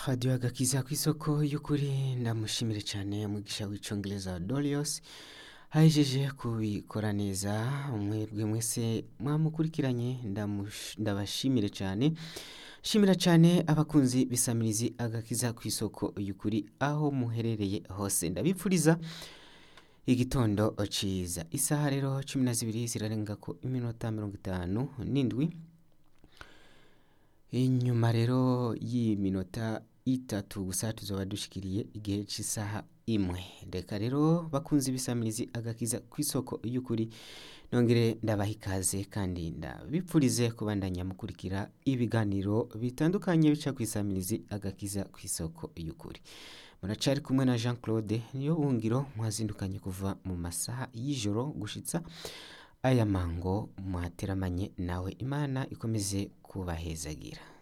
radiyo agakiza ku isoko y'ukuri ndamushimire cyane umwigisha w'icyongereza dorios ahejeje kubikora neza mwebwe mwese mwamukurikiranye ndamush- ndabashimire cyane shimira cyane abakunzi bisamirizi agakiza ku isoko y'ukuri aho muherereye hose ndabipfuriza igitondo ciza isaha rero cumi na zibiri zirarenga ko iminota mirongo itanu n'indwi inyuma rero y'iminota itatu gusa tuzoba dushikiriye igihe cy'isaha imwe reka rero bakunze ibisamirizi agakiza ku isoko y'ukuri nongere ndabaha ikaze kandi ndabipfurize kubandanya mukurikira ibiganiro bitandukanye bica ku isamirizi agakiza ku isoko y'ukuri muracari kumwe na jean claude niyo bungiro mwazindukanye kuva mu masaha y'ijoro gushitsa aya mango mwateramanye nawe imana ikomeze kubahezagira